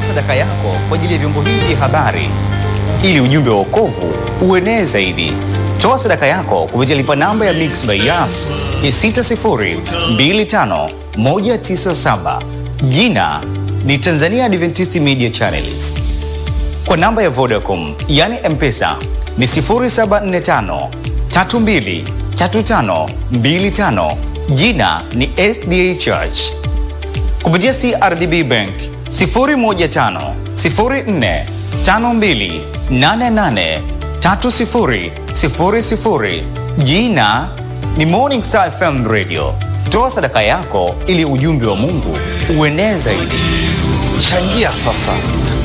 sadaka yako kwa ajili ya vyombo hivi vya habari ili ujumbe wa wokovu uenee zaidi. Toa sadaka yako kupitia lipa namba ya Mixx by Yas ya 6025197. Jina ni Tanzania Adventist Media Channels. Kwa namba ya Vodacom yani M-Pesa ni 0745 32 35 25. Jina ni SDA Church. Kupitia CRDB Bank 015 04 52 88 30 00. Jina ni Morning Star FM Radio. Toa sadaka yako ili ujumbe wa Mungu uenee zaidi. Changia sasa,